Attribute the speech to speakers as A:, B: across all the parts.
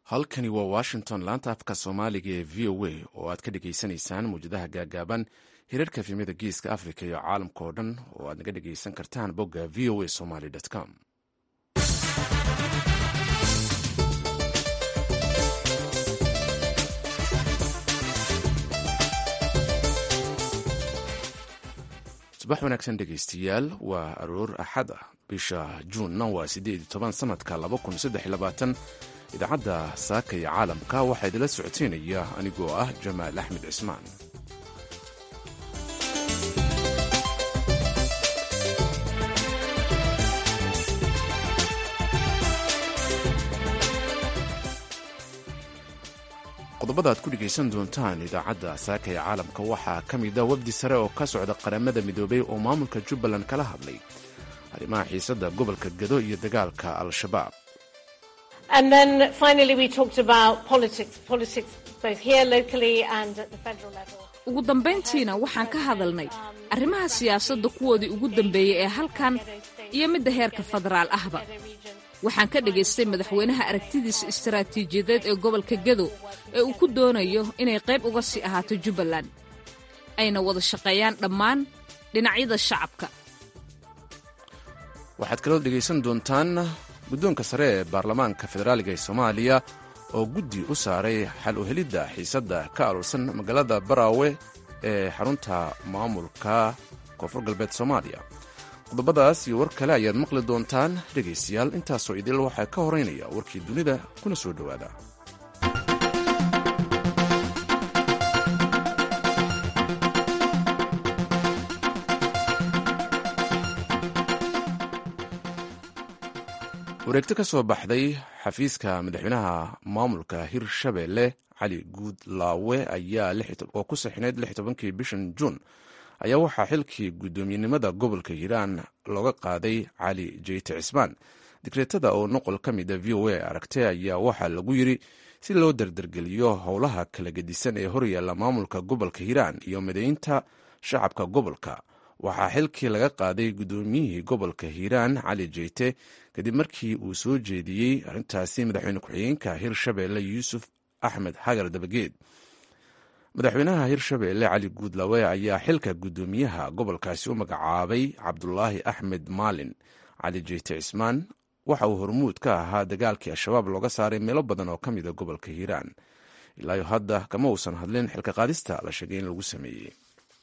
A: halkani waa washington laanta afka soomaaliga ee v o a oo aad ka dhegaysanaysaan mawjadaha gaagaaban hirarka efemyada geeska africa iyo caalamka oo dhan oo aad naga dhegaysan kartaan bogga v o a somaly com subax wanaagsan dhegaystayaal waa aroor axad ah bisha juunna waa siddeed iyo toban sanadka laba kun saddex iyo labaatan idaacadda saaka iyo caalamka waxaa idinla socoteynaya anigoo ah jamaal axmed cismaan qodobada aad ku dhegaysan doontaan idaacadda saaka ee caalamka waxaa ka mida wafdi sare oo ka socda qaramada midoobay oo maamulka jubbaland kala hadlay arrimaha xiisadda gobolka gado iyo dagaalka al-shabaab
B: ugu dambayntiina waxaan ka hadalnay arrimaha siyaasadda kuwoodii ugu dambeeyey ee halkan iyo midda heerka federaal ahba waxaan ka dhagaystay madaxweynaha aragtidiisa istaraatiijiyadeed ee gobolka gado ee uu ku doonayo inay qayb uga sii ahaato jubbaland ayna wada shaqeeyaan dhammaan dhinacyada shacabka
A: waxaad kaloo dhegaysan doontaan guddoonka sare ee baarlamaanka federaaliga ee soomaaliya oo guddi u saaray xal u helidda xiisadda ka aluursan magaalada baraawe ee xarunta maamulka koonfur galbeed soomaaliya qodobadaas iyo war kale ayaad maqli doontaan dhegaystayaal intaasoo idil waxaa ka horeynaya warkii dunida kuna soo dhowaada wareegto ka soo baxday xafiiska madaxweynaha maamulka hirshabelle cali guudlaawe ayaa oo ku saxinayd lix tobankii bishan juun ayaa waxaa xilkii guddoomiyenimada gobolka hiiraan looga qaaday cali jeyte cismaan digreetada oo noqol ka mida v o a aragtay ayaa waxaa lagu yiri si loo dardargeliyo howlaha kala gedisan ee horyaalla maamulka gobolka hiiraan iyo midaynta shacabka gobolka waxaa xilkii laga qaaday guddoomiyihii gobolka hiiraan cali jeyte kadib markii uu soo jeediyey arrintaasi madaxweyne ku-xigeenka hirshabelle yuusuf axmed xagar dabageed madaxweynaha hirshabelle cali guudlawe ayaa xilka guddoomiyaha gobolkaasi u magacaabay cabdulaahi axmed maalin cali jeyte cismaan waxa uu hormuud ka ahaa dagaalkii al-shabaab looga saaray meelo badan oo ka mida gobolka hiiraan ilaayo hadda kama uusan hadlin xilka qaadista la sheegay in lagu sameeyey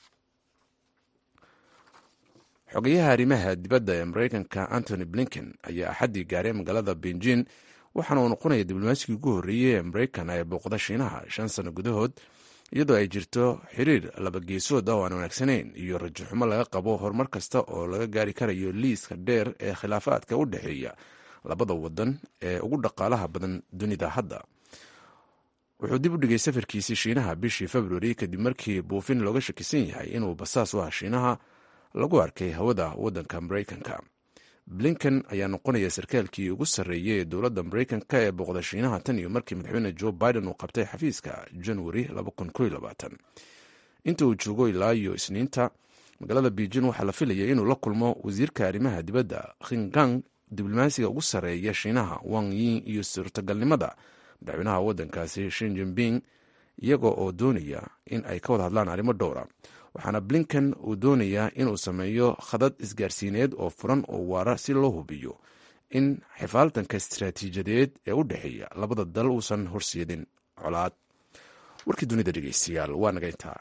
A: xogayaha arrimaha dibadda ee mareykanka antony blinken ayaa axaddii gaaray magaalada benjin waxaana uu noqonaya diblomaasiga ugu horreeyey ee mareykan ee booqda shiinaha shan sano gudahood iyadoo ay jirto xiriir labageesood ah oo aan wanaagsanayn iyo rajaxumo laga qabo horumar kasta oo laga gaari karayo liiska dheer ee khilaafaadka u dhexeeya labada wadan ee ugu dhaqaalaha badan dunida hadda wuxuu dib u dhigay safarkiisii shiinaha bishii februari kadib markii buufin looga shakisan yahay inuu basaas u ah shiinaha lagu arkay hawada wadanka mareykanka blinken ayaa noqonaya sarkaalkii ugu sarreeyey ee dowladda mareykanka ee booqda shiinaha tan iyo markii madaxweyne joe biden uu qabtay xafiiska januari inta uu joogo ilaa iyo isniinta magaalada beijin waxaa la filayay inuu la kulmo wasiirka arrimaha dibadda khingang diblomaasiga ugu sarreeya shiinaha wang yin iyo suurtagalnimada madaxweynaha wadankaasi shin jinping iyaga oo doonaya in ay ka wada hadlaan arrimo dhowra waxaana blinken uu doonayaa inuu sameeyo khadad isgaarsiineed oo furan oo waara si loo hubiyo in xifaaltanka istaraatiijiyadeed ee u dhexeeya labada dal uusan horseedin colaad warkii dunida dhegeystayaal waa naga intaa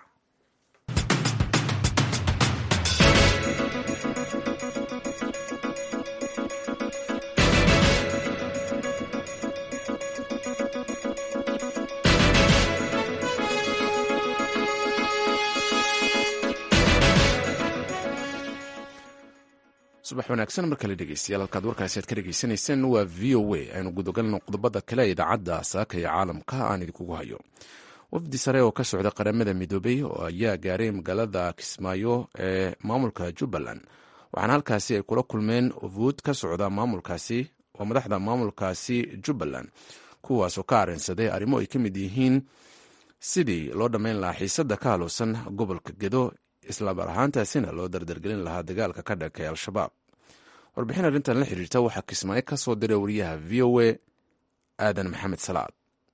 A: subax wanaagsan mar kale dhegeystayaal halkaad warkaasi aad ka dhegeysanayseen waa v o a aynu gudagalno qodobada kale ee idaacadda saaka iyo caalamka aan idinkugu hayo wafdi sare oo ka socda qaramada midoobay oo ayaa gaaray magaalada kismaayo ee maamulka jubbaland waxaana halkaasi ay kula kulmeen ufuud ka socda maamulkaasi oo madaxda maamulkaasi jubbaland kuwaasoo ka areensaday arrimo ay ka mid yihiin sidii loo dhammayn lahaa xiisadda ka haluusan gobolka gedo islaamar ahaantaasina loo dardargelin lahaa dagaalka ka dhankay al-shabaab warbixin arrintan la xiriirta waxaa kismaayo ka soo diray wariyaha v o a aadan maxamed salaad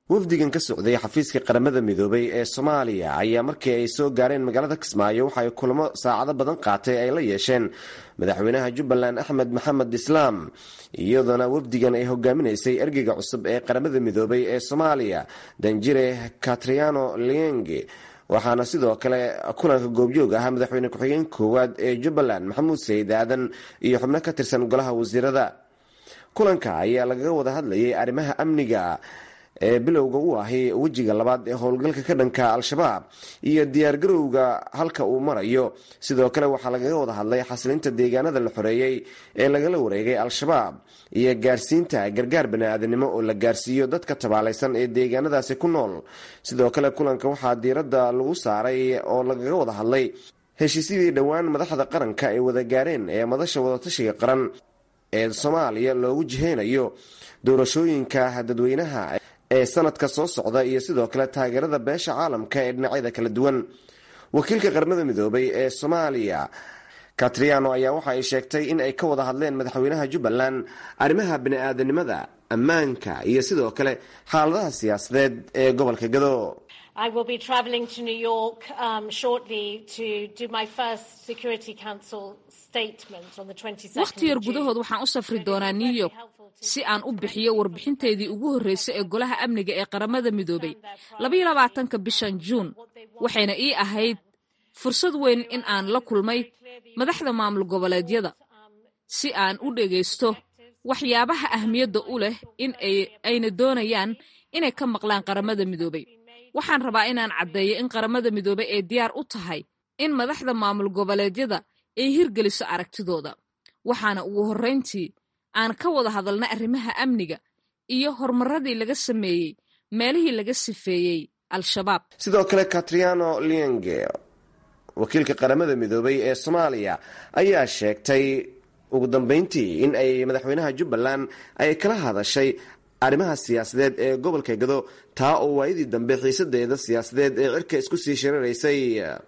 C: wafdigan ka socday xafiiska qaramada midoobay ee soomaaliya ayaa markii ay soo gaareen magaalada kismaayo waxa ay kulamo saacado badan qaatay ay la yeesheen madaxweynaha jubbaland axmed maxamed islaam iyadoona wafdigan ay hogaaminaysay ergeyga cusub ee qaramada midoobay ee soomaaliya danjire katriano lienge waxaana sidoo kale kulanka goobjoog ahaa madaxweyne ku-xigeen koowaad ee jubbaland maxamuud sayid aadan iyo xubno ka tirsan golaha wasiirada kulanka ayaa lagaga wada hadlayay arrimaha amniga ee bilowga u ahi wejiga labaad ee howlgalka ka dhanka al-shabaab iyo diyaargarowga halka uu marayo sidoo kale waxaa lagaga wada hadlay xasilinta deegaanada la xoreeyey ee lagala wareegay al-shabaab iyo gaarsiinta gargaar bani-aadanimo oo la gaarsiiyo dadka tabaalaysan ee deegaanadaasi ku nool sidoo kale kulanka waxaa diiradda lagu saaray oo lagaga wada hadlay heshiisyadii dhowaan madaxda qaranka ay wada gaareen ee madasha wadatashiga qaran ee soomaaliya loogu jiheynayo doorashooyinka dadweynaha ee sanadka soo socda iyo sidoo kale taageerada beesha caalamka ee dhinacyada kala duwan wakiilka qaramada midoobay ee soomaaliya katriano ayaa waxa ay sheegtay in ay ka wada hadleen madaxweynaha jubbaland arrimaha bani-aadanimada ammaanka iyo sidoo kale xaaladaha siyaasadeed ee gobolka gado
D: I will be travelling to New York um, shortly to do my first Security Council statement on the 22nd
B: wakhti yar gudahood waxaan u safri doonaa new york si aan u bixiyo warbixinteedii ugu horreysay ee golaha amniga ee qaramada midoobay labaiyo labaatanka bishan juun waxayna ii ahayd fursad weyn in aan la kulmay madaxda maamul goboleedyada si aan u dhegaysto waxyaabaha ahmiyadda u leh in ayna doonayaan inay ka maqlaan qaramada midoobay waxaan rabaa inaan caddeeyo in qaramada midoobay ay diyaar u tahay in madaxda maamul goboleedyada ay hirgeliso aragtidooda waxaana ugu horrayntii aan ka wada hadalnay arrimaha amniga iyo horumaradii laga sameeyey meelihii laga sifeeyey al-shabaab
C: sidoo kale katriano lienge wakiilka qaramada midoobay ee soomaaliya ayaa sheegtay ugu dambeyntii in ay madaxweynaha jubbaland ay kala hadashay arrimaha siyaasadeed ee gobolka gado taa oo waayadii dambe xiisadeeda siyaasadeed ee cirka isku sii shiraraysay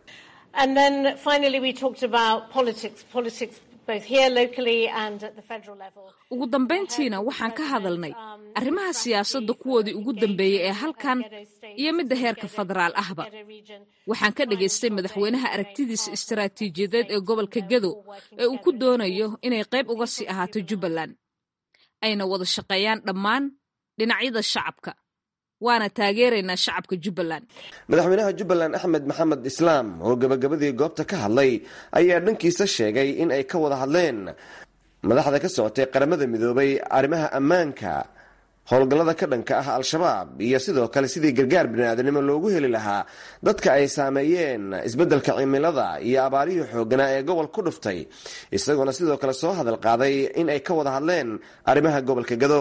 B: ugu dambayntiina waxaan ka hadalnay arrimaha siyaasadda kuwoodii ugu dambeeyey ee halkan iyo midda heerka federaal ahba waxaan ka dhagaystay madaxweynaha aragtidiisa istaraatiijiyadeed ee gobolka gado ee uu ku doonayo inay qayb uga sii ahaato jubbaland ayna wada shaqeeyaan dhammaan dhinacyada shacabka waana taageeraynaa shacabka jubbaland
C: madaxweynaha jubbaland axmed maxamed islaam oo gabagabadii goobta ka hadlay ayaa dhankiisa sheegay in ay ka wada hadleen madaxda ka socotay qaramada midoobay arrimaha ammaanka howlgallada ka dhanka ah al-shabaab iyo sidoo kale sidii gargaar biniaadanimo loogu heli lahaa dadka ay saameeyeen isbeddelka cimilada iyo abaarihii xooganaa ee gobol ku dhuftay isagoona sidoo kale soo hadal qaaday in ay ka wada hadleen arrimaha gobolka gado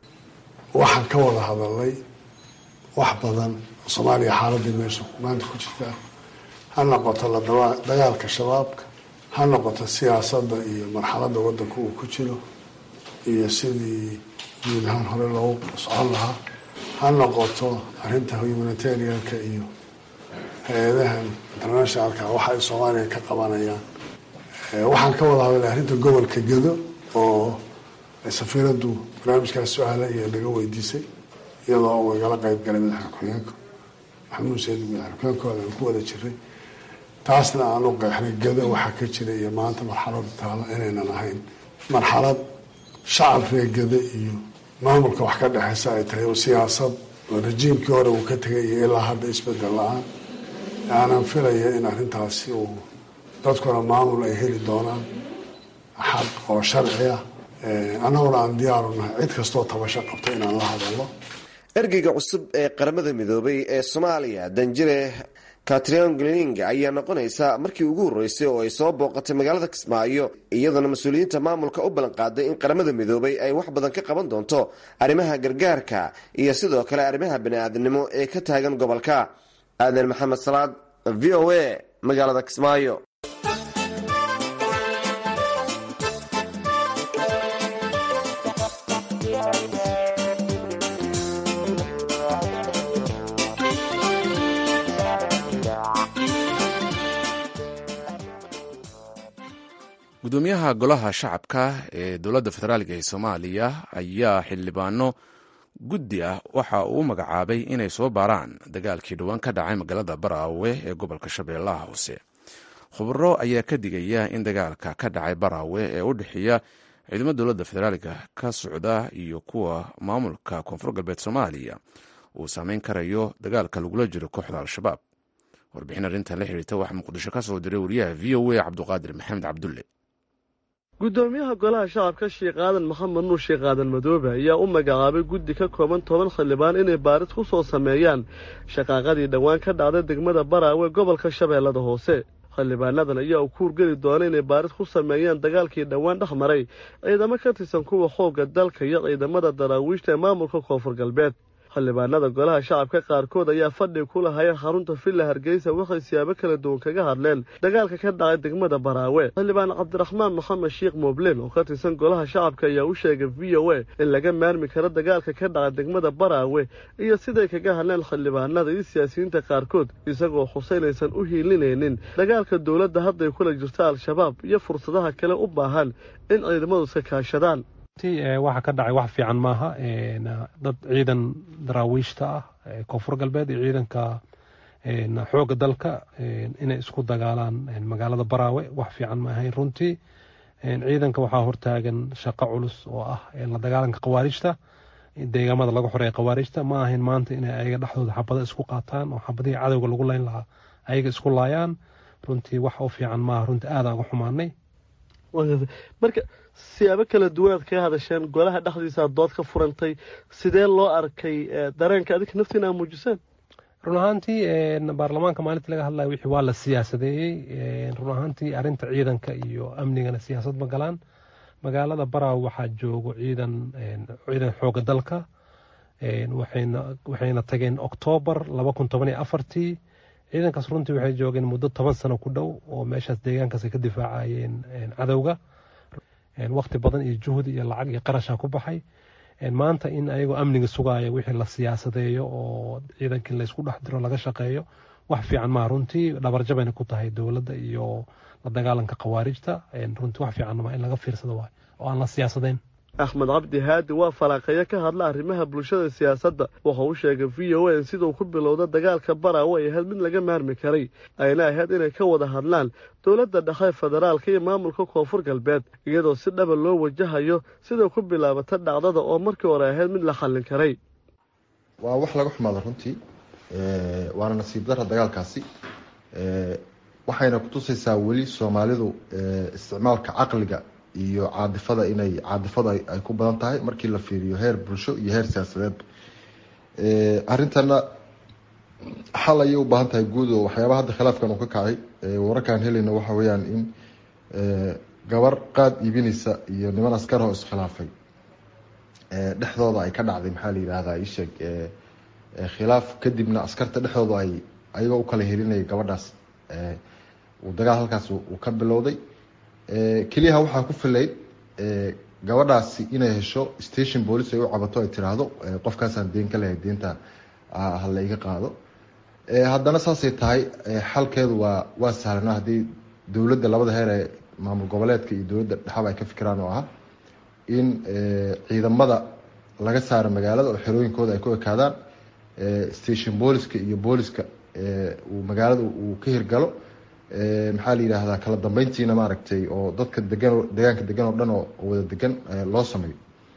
E: waxaan ka wada hadalnay wax badan soomaaliya xaaladii meesha maanta ku jirta ha noqoto la dagaalka shabaabka ha noqoto siyaasadda iyo marxaladda wadanka uu ku jiro iyo sidii guud ahaan hore loogu socon lahaa ha noqoto arrinta humanitarianka iyo hay-adahan internationalka waxa ay soomaaliya ka qabanayaan waxaan ka wada hadalnay arrinta gobolka gedo oo safiiraddu barnaamijkaas su-aala iyo naga weydiisay iyadoo uu igala qeyb galay madaxda ku-xigeenka maxamuud sayid madaxda ku-xigeenkooda aan ku wada jiray taasna aan u qeexnay gedo waxaa ka jira iyo maanta marxalada taalo inaynan ahayn marxalad shacab reegada iyo maamulka wax ka dhexeysa ay tahay oo siyaasad oo rajiimkii hore uu ka tegay iyo ilaa hadda isbedel la-aan aanan filaya in arrintaasi uu dadkuna maamul ay heli doonaan xaq oo sharci ah annaguna aan diyaaru nahay cid kastoo tabasho qabta inaan la hadalno
C: ergeyga cusub ee qaramada midoobay ee soomaaliya danjire katrion gling ayaa noqonaysa markii ugu horreysay oo ay soo booqatay magaalada kismaayo iyadoona mas-uuliyiinta maamulka u ballan qaaday in qaramada midoobay ay wax badan ka qaban doonto arrimaha gargaarka iyo sidoo kale arrimaha bani-aadamnimo ee ka taagan gobolka aadan maxamed salaad v o a magaalada kismaayo
A: gudoomiyaha golaha shacabka ee dowladda federaalk ee soomaaliya ayaa xildhibaano guddi ah waxa uu u magacaabay inay soo baaraan dagaalkii dhowaan ka dhacay magaalada baraawe ee gobolka shabeellaha hoose khubaro ayaa ka digaya in dagaalka ka dhacay baraawe ee u dhexeeya ciidamada dowladda federaalka ka socda iyo kuwa maamulka koonfur galbeed soomaaliya uu saameyn karayo dagaalka lagula jiro kooxda al-shabaab warbixin arrintan la xiriirta waxaa muqdisho ka soo diray wariyaha v o a cabduqaadir maxamed cabdulle
F: guddoomiyaha golaha shacabka sheekh aadan maxamed nuur sheekh aadan madoobe ayaa u magacaabay guddi ka kooban toban xildhibaan inay baaris ku soo sameeyaan shaqaaqadii dhowaan ka dhacday degmada baraawe gobolka shabeellada hoose xildhibaanadan ayaa u kuurgeli doona inay baaris ku sameeyaan dagaalkii dhowaan dhex maray ciidamo ka tirsan kuwa xoogga dalka iyo ciidamada daraawiishta ee maamulka koonfur galbeed xildhibaanada golaha shacabka qaarkood ayaa fadhi ku lahayeen xarunta villa hargeysa waxay siyaabo kala duwan kaga hadleen dagaalka ka dhacay degmada baraawe xildhibaan cabdiraxmaan maxamed sheekh moobleen oo ka tirsan golaha shacabka ayaa u sheegay v o a in laga maarmi karo dagaalka ka dhacay degmada baraawe iyo siday kaga hadleen xildhibaanada iyo siyaasiyiinta qaarkood isagoo xuseynaysan u hiilinaynin dagaalka dowladda hadday kula jirto al-shabaab iyo fursadaha kale u baahan in ciidamadu iska kaashadaan
G: waxa ka dhacay wax fiican maaha dad ciidan daraawiishta ah koonfur galbeed iyo ciidanka xooga dalka inay isku dagaalaan magaalada baraawe wax fiican ma ahayn runtii ciidanka waxaa hortaagan shaqo culus oo ah la dagaalanka khawaarijta deegaamada laga xoreeya khawaarijta ma ahayn maanta inay ayaga dhexdooda xabada isku qaataan oo xabadihii cadowga lagu layn lahaa ayaga isku laayaan runtii wax u fiican maaha runtii aadaan uga xumaanay
F: marka siyaabo kala duwanaad kaga hadasheen golaha dhexdiisa aad dood ka furantay sidee loo arkay dareenka adinka naftiina aa muujiseen
G: run ahaantii baarlamaanka maalinta laga hadlaya wixii waa la siyaasadeeyey run ahaantii arrinta ciidanka iyo amnigana siyaasad ma galaan magaalada baraaw waxaa joogo ciidan ciidan xooga dalka waxayna tageen oktoobar laba kun toban iyo afartii ciidankaas runtii waxay joogeen muddo toban sano ku dhow oo meeshaas deegaankaas ay ka difaacayeen cadowga waqti badan iyo juhdi iyo lacag iyo qarasha ku baxay maanta in ayagoo amniga sugaaya wixii la siyaasadeeyo oo ciidankii laysku dhex diro laga shaqeeyo wax fiican maa runtii dhabarjabayna ku tahay dowladda iyo la dagaalanka khawaarijta runtii wax fiican maa in laga fiirsado waay oo aan la siyaasadayn
F: axmed cabdi haadi waa falaaqeeyo ka hadla arrimaha bulshada siyaasadda wuxuu u sheegay v o a in siduu ku bilowda dagaalka baraawe ay ahayd mid laga maarmi karay ayna ahayd inay ka wada hadlaan dowladda dhexe federaalka iyo maamulka koonfur galbeed iyadoo si dhaba loo wajahayo siday ku bilaabata dhacdada oo markii hore ahayd mid la xallin karay
H: waa wax laga xumaada runtii waana nasiib dara dagaalkaasi waxayna kutusaysaa weli soomaalidu isticmaalka caqliga iyo caadifada inay caadifada ay ku badan tahay markii la fiiriyo heer bulsho iyo heer siyaasadeed arrintana xal ayay u baahan tahay guud oo waxyaabaha hadda khilaafkan uu ka kacay wararkaan helayna waxa weeyaan in gabar qaad iibinaysa iyo niman askar oo iskhilaafay dhexdooda ay ka dhacday maxaa la yidhahdaa isheeg khilaaf kadibna askarta dhexdooda ay ayagoo u kala helinaya gabadhaas uu dagaal halkaas uu ka bilowday keliyaha waxaa ku filayd gabadhaasi inay hesho station police ay u cabato ay tiraahdo qofkaasaan deen ka lehay deenta hala iga qaado haddana saasay tahay xalkeedu waa waa sahlana haddii dowladda labada heer ee maamul goboleedka iyo dowladda dhexaba ay ka fikiraan oo ah in ciidamada laga saaro magaalada oo xerooyinkooda ay ku ekaadaan station booliska iyo booliska uu magaalada uu ka hirgalo maxaa la yidhaahdaa kala dambeyntiina maaragtay oo dadka degan deegaanka degan oo dhan oo wada degan loo sameeyo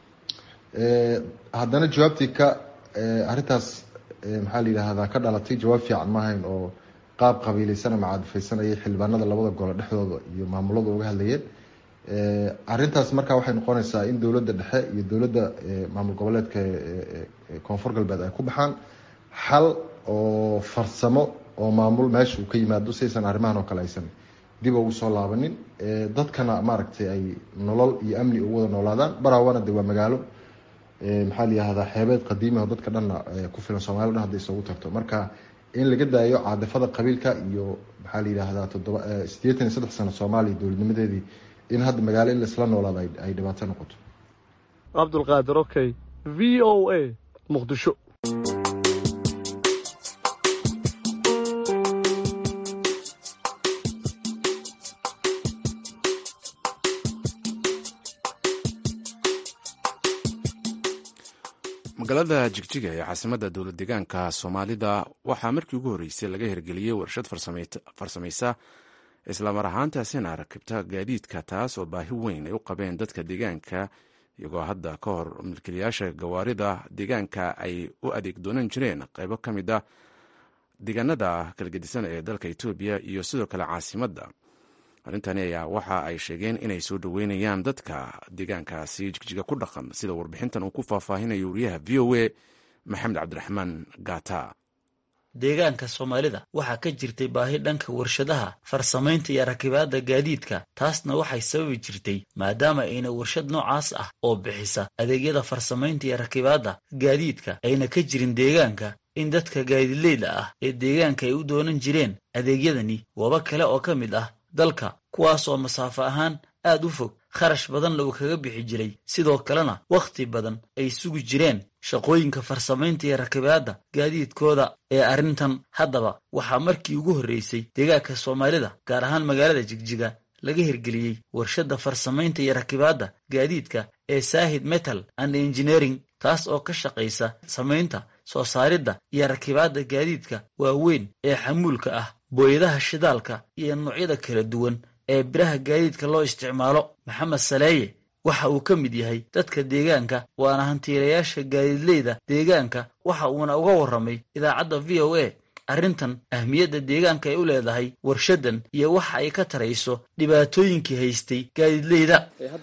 H: haddana jawaabtii ka arrintaas maxaa la yidhaahdaa ka dhalatay jawaab fiican ma ahayn oo qaab qabiileysan ama caadifeysanayay xildhibaanada labada gole dhexdooda iyo maamulada uga hadlayeen arrintaas markaa waxay noqonaysaa in dowladda dhexe iyo dowladda maamul goboleedka koonfur galbeed ay ku baxaan xal oo farsamo oo maamul meesha uu ka yimaado saysan arrimahan oo kale aysan dib ugu soo laabanin dadkana maaragtay ay nolol iyo amni ugu wada noolaadaan baraawana de waa magaalo maxaa la yihahdaa xeebeed qadiimi oo dadka dhanna ku filan soomaliya dhan hadday isugu tagto marka in laga daayo caadifada qabiilka iyo maxaa la yidhaahdaa toddoba siddeetan iyo saddex sano soomaaliya dowladnimadeedii in hadda magaalo in laisla noolaado ay dhibaato noqoto
F: cabdulqaadir okey v o a muqdisho
A: magaalada jigjiga ee caasimadda dowlad deegaanka soomaalida waxaa markii ugu horreysay laga hirgeliyey warshad farsamaysa islamar ahaantaasina rakibta gaadiidka taas oo baahi weyn ay u qabeen dadka deegaanka iyagoo hadda ka hor milkiilayaasha gawaarida deegaanka ay u adeeg doonan jireen qaybo ka mid a deegaanada kala gedisan ee dalka etoobiya iyo sidoo kale caasimadda arrintani ayaa waxa ay sheegeen inay soo dhoweynayaan dadka deegaankaasi jigjiga ku dhaqan sida warbixintan uu ku faahfaahinayo wariyaha v o a maxamed cabdiraxmaan gata
I: deegaanka soomaalida waxaa ka jirtay baahi dhanka warshadaha farsamaynta iyo rakibaadda gaadiidka taasna waxay sababi jirtay maadaama ayna warshad noocaas ah oo bixisa adeegyada farsamaynta iyo rakibaadda gaadiidka ayna ka jirin deegaanka in dadka gaadiidleyda ah ee deegaanka ay u doonan jireen adeegyadani waba kale oo ka mid ah dalka kuwaas oo masaafo ahaan aad u fog kharash badanna uu kaga bixi jiray sidoo kalena wakhti badan ay sugi jireen shaqooyinka farsamaynta iyo rakibaadda gaadiidkooda ee arrintan haddaba waxaa markii ugu horreysay deegaanka soomaalida gaar ahaan magaalada jigjiga laga hirgeliyey warshadda farsamaynta iyo rakibaadda gaadiidka ee saahid metal and engineering taas oo ka shaqaysa samaynta soo saaridda iyo rakibaadda gaadiidka waaweyn ee xamuulka ah booyadaha shidaalka iyo noocyada kala duwan ee biraha gaadiidka loo isticmaalo maxamed saleeye waxa uu ka mid yahay dadka deegaanka waana hantiilayaasha gaadiidleyda deegaanka waxa uuna uga warramay idaacadda v o a arrintan ahmiyadda deegaanka ay u leedahay warshaddan iyo waxa ay ka tarayso dhibaatooyinkii haystay gaadiidleyda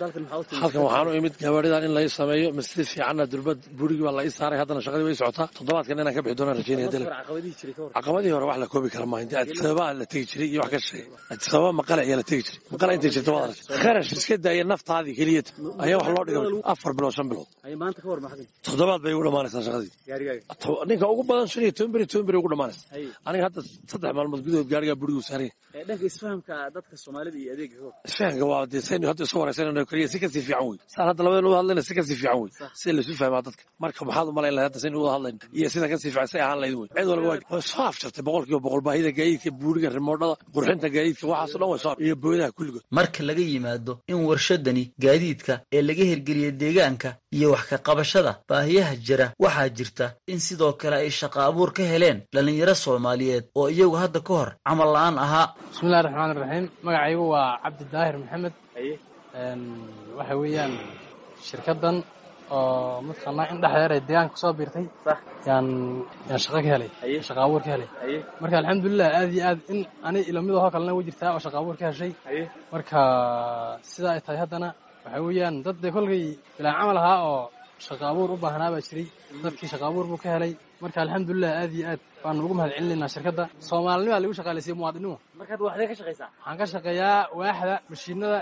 J: halkan waxaan u imid gawaaridan in lai sameeyo masjid fiicanna durbad burigii baa la ii saaray haddana shaqadii way socotaa toddobaadkan inaan ka bixi doonaan rajeynaya dal caqabadii hore wax la koobi kara maaha inta adisababa la tegi jiray iyo wax ka shisheeya adisababa maqale ayaa la tegi jiray maqale intay jirta waad aragtay kharash iska daaya naftaadii keliyata ayaa wax loo dhigay afar bilood shan bilood toddobaad bay ugu dhamaanaysaa shaqadii ninka ugu badan shan iyo toban beri toban beri ugu dhamaanaysa aniga hadda saddex maalmood gudahood gaarigaa burigu saaraya
K: dhanka isfahamka dadka soomaalida iyo adeega
J: isfahamka waa dee saynu hadda isu waraysanayno keliya si kasii fiican wey saan hadda labadeen uga hadlayna si kasii fiican wey sida laisu fahmaa dadka marka maxaad u malayn lahay hadda saynu uga hadlayno iyo sida kasii fiican say ahaan lahayd wey cid walba waa soo afjartay boqol kiiba boqol baahida gaadiidka buuriga rimoodhada qurxinta gaadiidka waxaaso dhan way soo iyo booyadaha kulligood
I: marka laga yimaado in warshadani gaadiidka ee laga hirgeliyay deegaanka iyo wax ka qabashada baahiyaha jira waxaa jirta in sidoo kale ay shaqa abuur ka heleen dhallinyaro soomaaliyeed oo iyagu hadda ka hor camal la-aan ahaa
L: bismillahi raxmaan iraxiim magacaygu waa cabdi daahir maxamed waxa weeyaan shirkaddan oo mataqaanaa in dhexdeer ay deegaanka kusoo biirtay yaan yaan shaqo ka helay shaqa abuur ka helay marka alxamdulilah aad iyo aad in ani ilamidahoo kalena way jirtaa oo shaqa abuur ka heshay marka sidaa ay tahay haddana waxa weeyaan dad dee kolkay bilaan camal ahaa oo shaqa abuur u baahnaa baa jiray dadkii shaqa abuur buu ka helay marka alxamdulilah aad iyo aad baanu ugu mahad celinaynaa shirkadda soomaalinima lagu shaqaalaysiya muwaadinimo
K: markaad waxdee ka shaqaysaa
L: waxaan ka shaqeeyaa waaxda mashiinada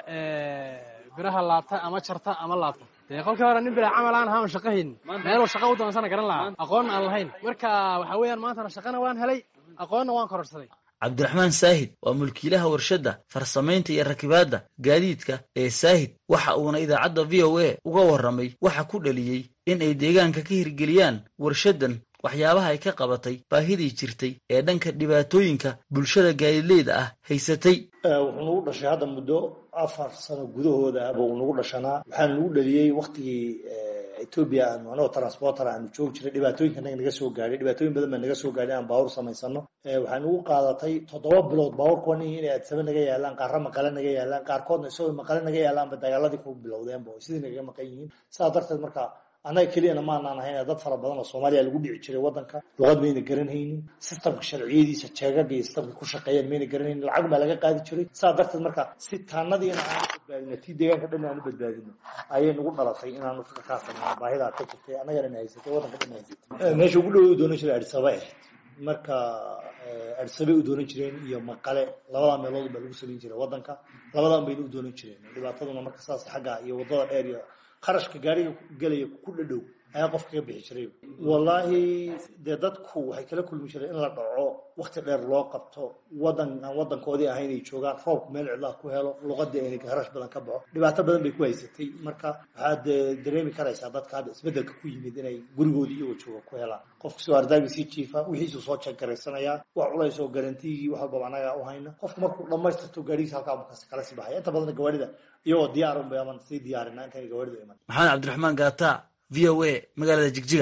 L: biraha laabta ama jarta ama laabta dee kolkii hore nin bilaa camal aan ahaa on shaqo haynin meeluu shaqa u doonansana garan lahaa aqoonna aan lahayn marka waxa weeyaan maantana shaqana waan helay aqoonna waan kororsaday
I: cabdiraxmaan saahid waa mulkiilaha warshadda farsamaynta iyo rakibaadda gaadiidka ee saahid waxa uuna idaacadda v o a uga warramay waxa ku dhaliyey in ay deegaanka ka hirgeliyaan warshaddan waxyaabaha ay ka qabatay baahidii jirtay ee dhanka dhibaatooyinka bulshada gaadiidleyda ah haysatay
M: wuxuu nagu dhashay hadda muddo afar sano gudahooda buu nagu dhashanaa waxaana nagu dhaliyey waktigii etoobiya aanu anagoo transporter aanu joogi jiray dhibaatooyinka naga naga soo gaadhay dhibaatooyin badan baa naga soo gaadhay aan baawur samaysano waxaa nagu qaadatay toddoba bilood baawurka waa nin inay adsaba naga yaalaan qaarra maqale naga yaalaan qaarkoodna isagoo maqale naga yaalaanba dagaaladii ku bilowdeenba oo sidii nagaga maqan yihiin sidaa darteed marka annaga keliyana maanaan ahayn dad fara badan oo soomaaliya lagu dhici jiray waddanka luqad mayna garanhaynin sistamka sharciyadiisa jeegaga iyo sistamka ku shaqeeyaan mayna garanhaynin lacag baa laga qaadi jiray saa darteed marka si taanadiina aan badbaadino tii deegaanka dhan aan u badbaadino ayay nagu dhalatay inaanu ka samayno baahidaa ka jirtay annagana na haysatay waddanka dhan na haysatay meesha ugu dhow doonan jiray adisaba ahayd marka adisabay u doonan jireen iyo maqale labadaa meelood baa lagu samayn jiray waddanka labadan bayna u doonan jireen dhibaataduna marka saas xagga iyo waddada dheer iyo qarashka gaariga gelaya ku dhadhow ayaa qofka ka bixi jiray wallaahi dee dadku waxay kala kulmi jireen in la dhaco wakti dheer loo qabto wadan aan wadankoodii ahayn ay joogaan roobku meel cidlaa ku helo luqadii ayna harash badan ka baxo dhibaato badan bay ku haysatay marka waxaad dareemi karaysaa dadka hadda isbedelka ku yimid inay gurigoodii iyagoo jooga ku helaan qofka soo ardaagii sii jiifa wixiisuu soo jeegaraysanayaa wax culays oo garantigii wax walbaba anaga u hayna qofku markuu dhammaystirto gaarigiisa halkaa kala sii baxaya inta badan gawaarida iyagoo diyaar unbay aman sii diyaarina intayn gawaarida iman
I: maxamed cabdiraxmaan gaata v o a magaalada jigjiga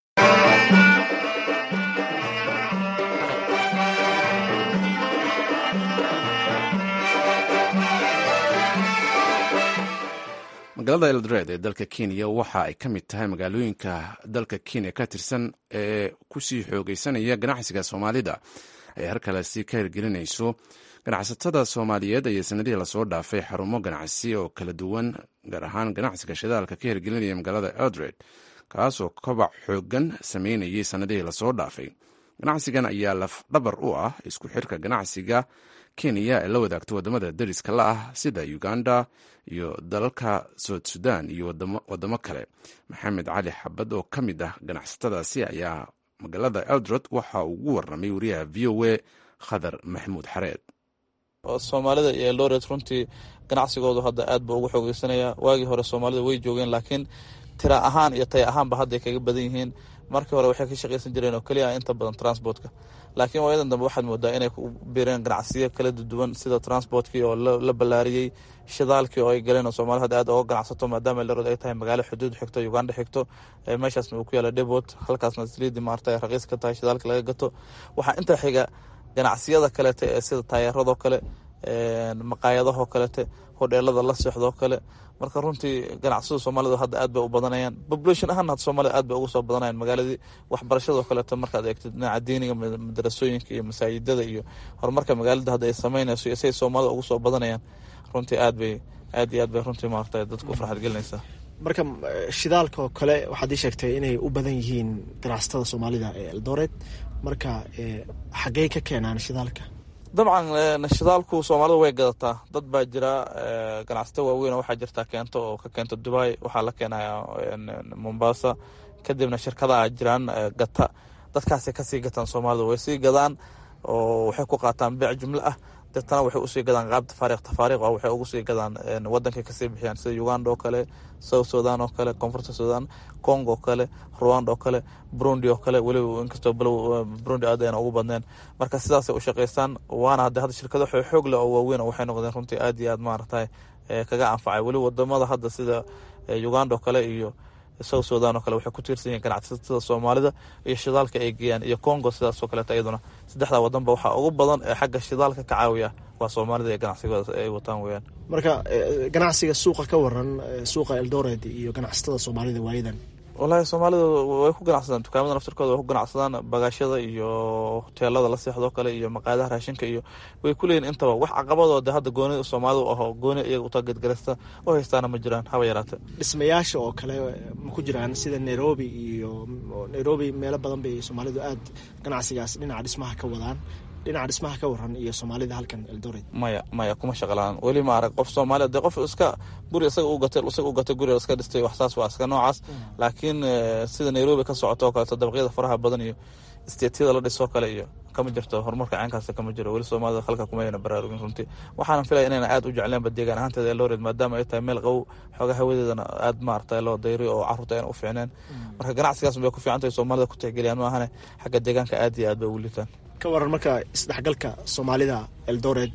A: magaalada eldoret ee dalka kenya waxa ay ka mid tahay magaalooyinka dalka kenya ka tirsan ee kusii xoogeysanaya ganacsiga soomaalida ay harkalesi ka hirgelinayso ganacsatada soomaaliyeed ayaa sanadihii lasoo dhaafay xarumo ganacsi oo kala duwan gaar ahaan ganacsiga shidaalka ka hirgelinaya magaalada eldoret kaasoo kobac xoogan sameynayay sanadihii lasoo dhaafay ganacsigan ayaa lafdhabar u ah isku xirka ganacsiga kenya ee la wadaagto wadamada dariska la ah sida uganda iyo dalalka soud sudan iyo wadamo kale maxamed cali xabad oo ka mid ah ganacsatadaasi ayaa magaalada eldoret waxa uu ugu waramay wariyaha v o a khadar maxamuud xareed
N: soomaalida iyo eldoret runtii ganacsigoodu hadda aad buu ugu xoogeysanaya waagii hore soomaalida way joogeen laakiin tira ahaan iyo taya ahaanba hadday kaga badan yihiin markii hore waxay ka shaqaysan jireen oo keliya inta badan transportka laakiin waayadan dambe waxaad moodaa inay ku biireen ganacsiyo kala duwan sida transportkii oo la ballaariyey shidaalkii oo ay galeen oo soomaalida hadda aad oga ganacsato maadaama eldoret ay tahay magaalo xuduud xigto uganda xigto meeshaasna uu ku yaala debot halkaasna saliidii maarta raqiis ka tahay shidaalka laga gato waxaa intaa xiga ganacsiyada kaleete ee sida taayeeradoo kale maqaayadahoo kalete hodheelada la seexdoo kale marka runtii ganacsiyada soomaalida hadda aad bay u badanayaan population ahaan hadda soomaalida aad bay ugu soo badanayaan magaaladii waxbarashadoo kaleeto markaad eegtid dhinaca diiniga madarasooyinka iyo masaajidada iyo horumarka magaalada hadda ay sameynayso iyo say soomaalida ugu soo badanayaan runtii aad bay aad iyo aad bay runtii maarata dadku u farxad gelinaysaa
O: marka shidaalka oo kale waxaad ii sheegtay inay u badan yihiin ganacsatada soomaalida ee eldoret marka xaggey ka keenaan shidaalka
N: dabcan shidaalku soomaalida way gadataa dad baa jira ganacsato waaweyn waxaa jirta keento oo ka keento dubai waxaa la keenaya mombasa kadibna shirkadaha jiraan gata dadkaasay kasii gataan soomaalida way sii gadaan oo waxay ku qaataan beec jumlo ah deetana waxay usii gadaan qaab tafaariiq tafaariiq ah waxay ugu sii gadaan wadankay kasii bixiyaan sida uganda oo kale south sudan oo kale koonfurta sudan congo oo kale rwanda oo kale burundi oo kale weliba inkastoo balow burundi aad ayna ugu badneen marka sidaasay u shaqaystaan waana hadde hadda shirkado xoog leh oo waaweyn oo waxay noqdeen runtii aad iyo aad maaragtay kaga anfacay weliba wadamada hadda sida uganda oo kale iyo south sudan oo kale waxay ku tiirsan yihiin ganacsatada soomaalida iyo shidaalka ay geeyaan iyo congo sidaasoo kaleeto iyaduna saddexda wadanba waxaa ugu badan ee xagga shidaalka ka caawiya waa soomaalida iyo ganacsigooda ay wataan weyaan
O: marka ganacsiga suuqa ka waran suuqa eldoret iyo ganacsatada soomaalida waayadan
N: wallaahi soomaalida way ku ganacsadaan dukaamada naftirkooda way ku ganacsadaan bagaashada iyo hoteelada la seexdoo kale iyo maqaayadaha raashinka iyo way ku leeyihin intaba wax caqabadoo de hadda gooni soomaalida aho gooni iyaga utagadgarasta u haystaana ma jiraan haba yaraate
O: dhismayaasha oo kale ma ku jiraan sida nairobi iyo nairobi meelo badan bay soomaalidu aad ganacsigaas dhinaca dhismaha ka wadaan dhinaca dhismaha ka waran iyo soomaalida halkan eldoret
N: maya maya kuma shaqalaan weli ma arag qof soomaaliya dee qof iska guri isaga u gatay isaga u gatay guriga iska dhistay waxsaas waa iska noocaas laakiin sida nairobi ka socoto oo kaleeto dabaqyada faraha badan iyo isteetyada la dhisoo kale iyo kama jirto horumarka caynkaas kama jiro weli soomaalida halka kumayna baraarugin runtii waxaana filaya inayna aad u jecleenba deegaan ahaanteeda eldoret maadaama ay tahay meel qabow xooga hawadeedana aad maarata loo dayriyo oo carruurta ayna u fiicneen marka ganacsigaas bay ku fiican tahay soomaalida ku tixgeliyaan ma ahane xagga deegaanka aad iyo aad bay ugu liitaan
O: ka waran marka isdhexgalka soomaalida eldoret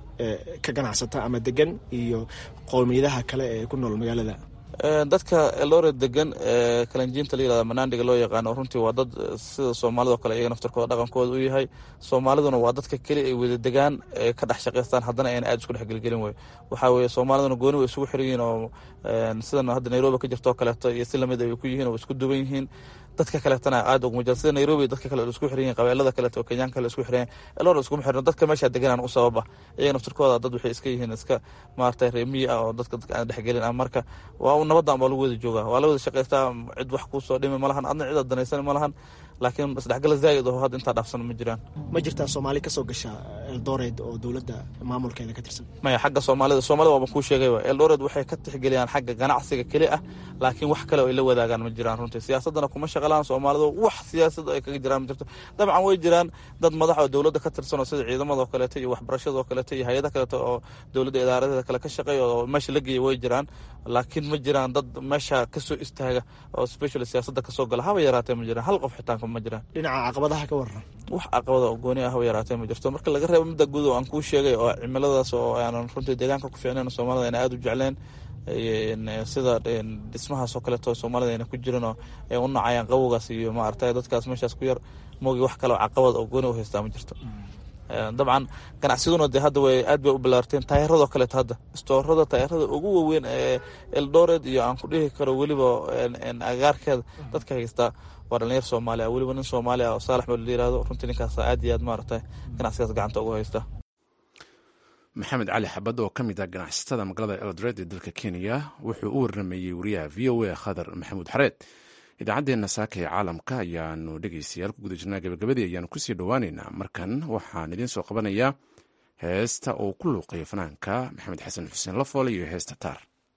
O: ee ka ganacsata ama degan iyo qowmiyadaha kale ee ku nool magaalada
N: dadka eldoret degan ee kalanjiinta la yirahda manaandiga loo yaqaano runtii waa dad sida soomaalida oo kale iyaga naftarkooda dhaqankooda u yahay soomaaliduna waa dadka keli ay wada degaan ee ka dhex shaqaystaan haddana ayna aad isku dhex gelgelin wey waxaa weeye soomaaliduna gooni way isugu xiran yihiin oo sidan hadda nairobi ka jirto oo kaleeto iyo si lamid ay ku yihiin oo isku duwan yihiin dadka kaleetana aad uguma jira sida nairobi dadka kale isku xiran yihin qabeelada kaleeto oo kenyaanka kale isku xiran elor iskuma xiran dadka meesha deganaan u sababa iyaga naftirkooda dad waxay iska yihiin iska maaragtay reemiyi ah oo dadka dadka aan dhexgelin ah marka waa nabadan baa lagu wada joogaa waa la wada shaqaystaa cid wax kuusoo dhimi ma lahan adna cid aad danaysan ma lahan laakiin isdhexgala zaa'id oo hadda intaa dhaafsan ma jiraan
O: ma jirtaa soomaali kasoo gasha eldoret oo dowladda maamulkeeda ka tirsan
N: maya xagga soomaalida soomaalida waaba kuu sheegay eldoret waxay ka tixgeliyaan xagga ganacsiga keli ah laakiin wax kale oo ay la wadaagaan ma jiraan runtii siyaasadana kuma shaqalaan soomaalida wax siyaasad ay kaga jiraan ma jirto dabcan way jiraan dad madax oo dowladda ka tirsan oo sida ciidamada oo kaleeto iyo waxbarashada oo kaleeto iyo hay-ada kaleeto oo dowladda idaaradeeda kale ka shaqeeya oo meesha la geeya way jiraan laakiin ma jiraan dad meesha kasoo istaaga oo special siyaasadda kasoo gala haba yaraatee ma jiraan hal qof xitaanka ma jiraan
O: dhinaca caqabadaha ka waran
N: wax caqabada oo gooni ah haba yaraatee ma jirto marka laga reebo midda guud oo aan kuu sheegay oo cimiladaas oo aanan runtii deegaanka ku fiicnayn soomaalida ayna aada u jecleen sida dhismahaasoo kaleeto soomaalida ayna ku jirinoo ay u nacayaan qabowgaas iyo maaragtay dadkaas meeshaas ku yar moogi wax kaleo caqabad oo gooni u haystaa ma jirto dabcan ganacsiguna dee hadda way aad bay u bilaarteen taayaradoo kaleeto hadda istoorada taayarada ugu waaweyn ee eldored iyo aan ku dhihi karo weliba agaarkeeda dadka haystaa waa dhalinyar soomaali ah weliba nin soomaali ah oo saalax meel la yirahdo runtii ninkaas aad iyo aad maaragtay ganacsigaas gacanta ugu haysta
A: maxamed cali xabad oo ka mid ah ganacsatada magaalada eldored ee dalka kenya wuxuu u warramayey wariyaha v o a khadar maxamuud xareed idaacaddeenna saaka ee caalamka ayaanu dhegeystayaal ku guda jirnaa gabagabadii ayaanu kusii dhowaaneynaa markan waxaan idiin soo qabanayaa heesta uu ku luuqayo fanaanka maxamed xasan xuseen lafoole iyo heesta taar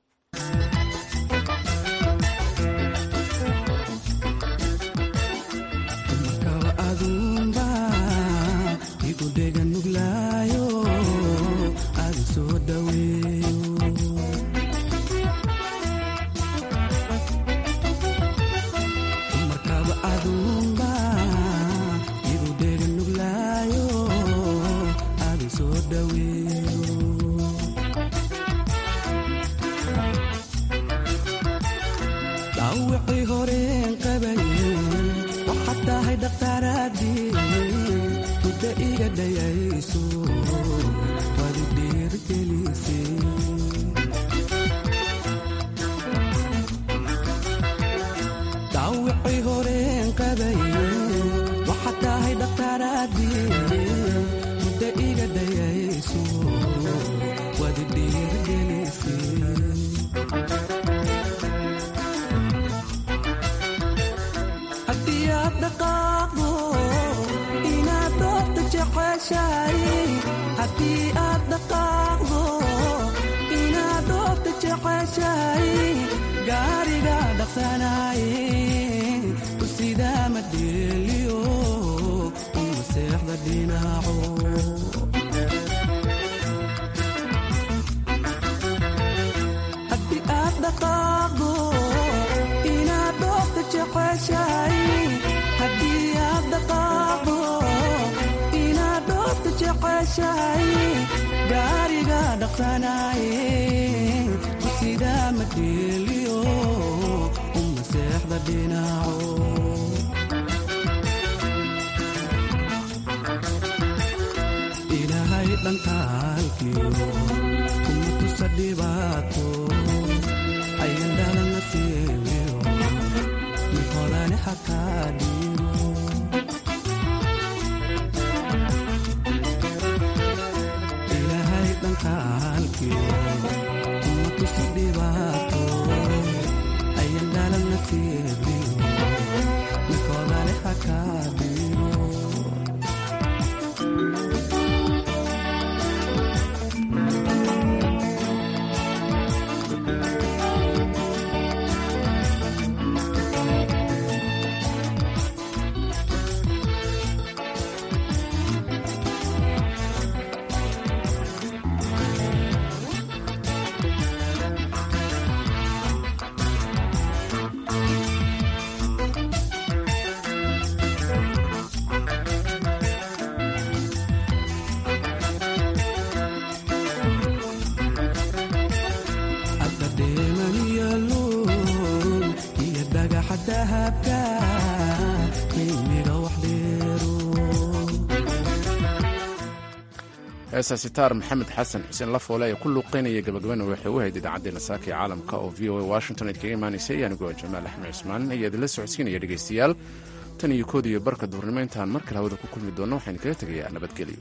A: heesaasi taar maxamed xasan xuseen lafoole ee ku luuqeynaya gabagabana waxay u hayd idaacaddeenna saaka ee caalamka oo v o a washington id kaga imaanaysay anigoo jamaal axmed cusmaan ayaa idinla socodsiinaya dhegaystayaal tan iyo kood iyo barka duurnimo intaan mar kale hawada ku kulmi doonno waxaan kaga tegayaa nabadgelyo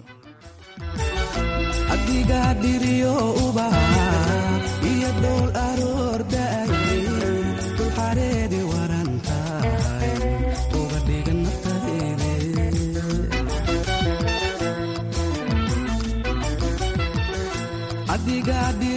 P: adiga dhiriyo uba iyo dhowl aroordaay dulxareedi waran tahay uga dhigan naftayde adiga